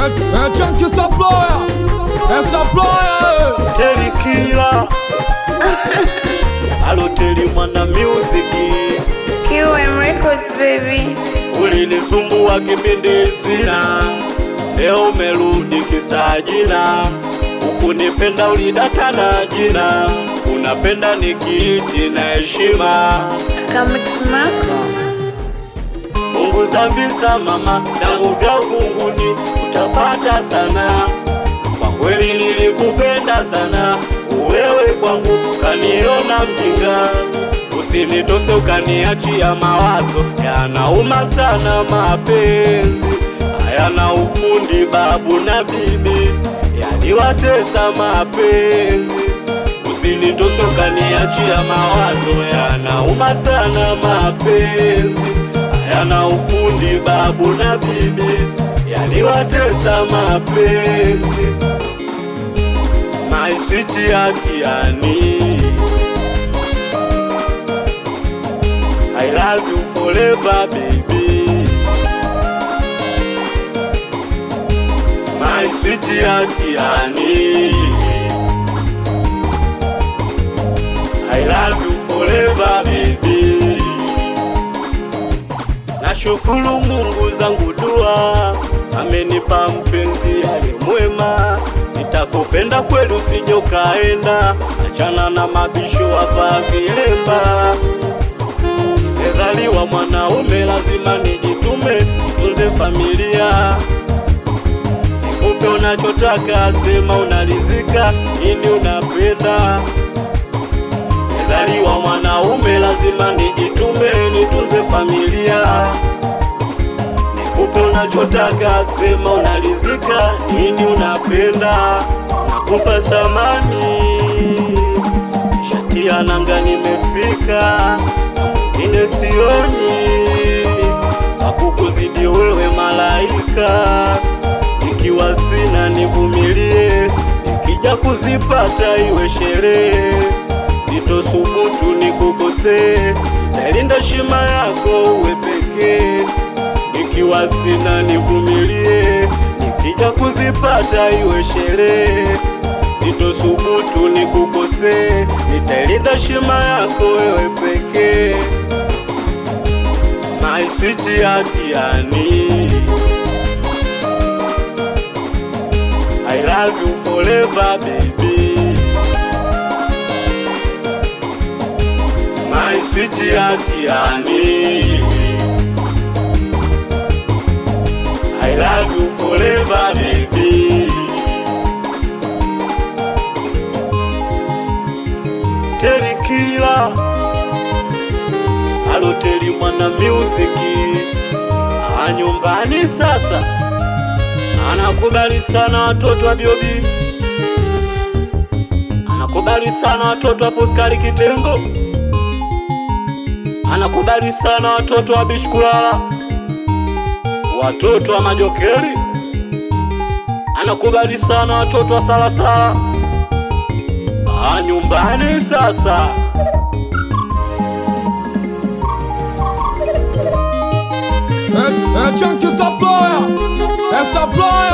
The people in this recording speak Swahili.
É, é tchan que essa ploia, essa ploia, Terikila Aloteli mwana music QM Records baby. ulinisumbua kipindi sina, leo umerudi kisajina, ukunipenda ulidata na jina, unapenda nikiiti na heshima. Kamix Marco. Punguza visa mama, tangu vya uvunguni utapata sana. Kwa kweli nilikupenda sana, wewe kwangu kaniona mjinga. Usinitose ukaniachia mawazo, yanauma sana mapenzi hayana ufundi, babu na bibi yaliwatesa mapenzi. Usinitose ukaniachia mawazo, yanauma sana mapenzi hayana ufundi, babu na bibi yaliwatesa mapenzi. My sweet Atiani, I love you forever baby. My sweet Atiani, I love you forever baby. Nashukuru Mungu zangu dua, amenipa mpenzi aliye mwema. Nitakupenda kweli, usije ukaenda, achana na mabisho hapa vilemba. Nimezaliwa mwanaume, lazima nijitume, nitunze familia, nikupe unachotaka, sema unarizika, nini unapenda Nimezaliwa mwanaume, lazima nijitume, nitunze familia, nikupe unachotaka, sema unarizika, nini unapenda, nakupa samani, shatia nanga, nimefika mwingine sioni, akukuzidi wewe malaika, ikiwa sina nivumilie, nikija kuzipata iwe sherehe sitosubutu nikukosee, nalinda shima yako uwe pekee. Nikiwa sina nivumilie, nikija kuzipata iwe sherehe. Sitosubutu nikukosee, nitailinda shima yako wewe pekee. My sweet Atiani, I love you forever baby. My sweet Atiani I love you forever baby Terikila Aloteli mwana music Ah, nyumbani sasa anakubali sana watoto wa Biobi anakubali sana watoto wa Fuskari Kitengo anakubali sana watoto wa Bishkulala, watoto wa Majokeri, anakubali sana watoto wa Salasala. Ah, nyumbani sasa é, é tchan que essa ploia, essa ploia.